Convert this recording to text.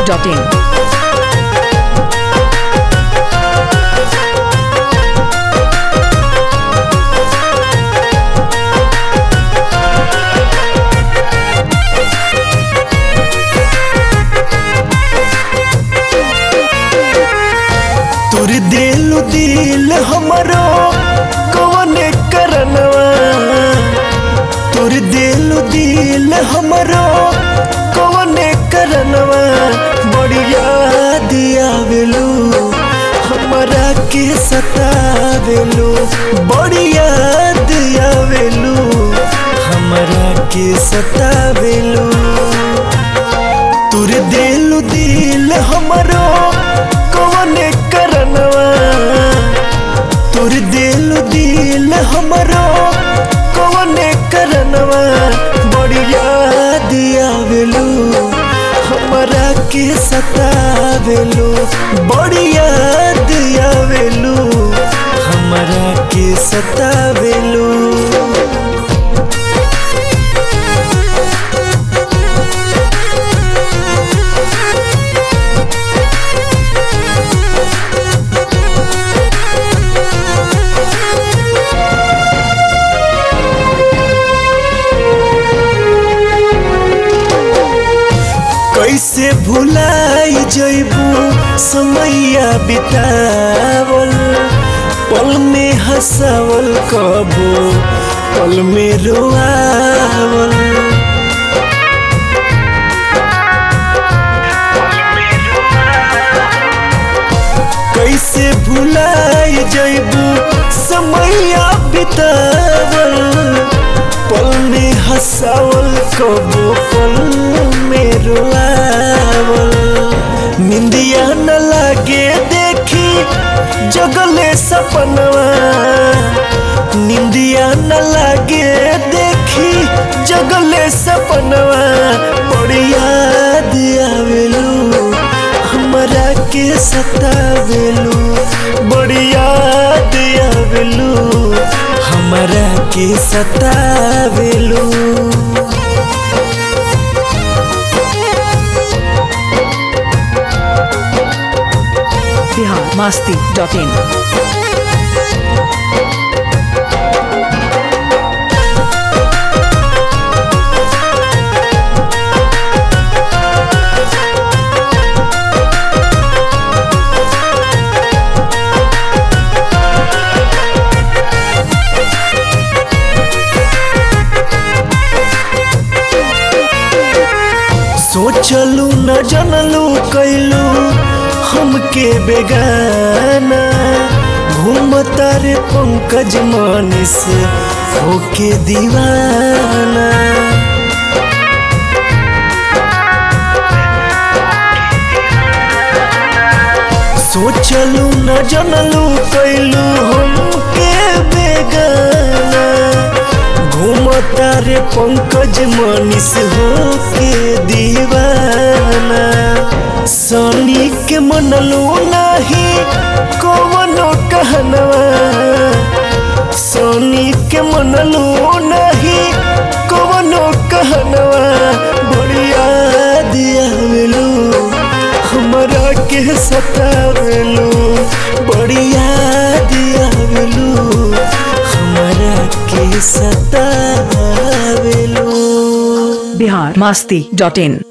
masti.in. तुर दिल दिल हमरो कौन करनवा तुर दिल दिल हमरो कौन करनवा बढ़िया दियावेलू हमरा के सतावेलू बढ़िया दियावेलू हमरा के सतावेलू तुर दिल दिल हमरो कौन करनवा तुर दिल दिल हमरो कौन करनवा बढ़िया दियावेलू हमरा के सतावेलू बढ़िया दियावेलू हमरा के सतावेलू कैसे भुलाई जैबू समैया बितावल पल में हंसावल कबो पल में रोआवल कैसे भुलाई जैबू समैया बितावल पल में हंसावल कबो पल में रोआवल निंदिया न लागे देखी जगले सपनवा निंदिया न लागे देखी जगले सपनवा बढ़िया दियावेलू हमरा के सतावेलू बढ़िया दियावेलू हमरा के सतावेलू Bihar masti.in. सोचलू न जनलू कैलू हमके बेगाना घूमता रे पंकज मानिस होके दीवाना सोचलू न जनलू कैलू हमके बेगाना घूमता रे पंकज मनीष होके दीवाना सनी के मनलू नाही कवनो कहनवा सनी के मनलू नाही कवनो कहनवा बढ़िया दियावेलू हमरा के सतावेलू बढ़िया दियावेलू हमरा के सतावेलू Bihar masti.in.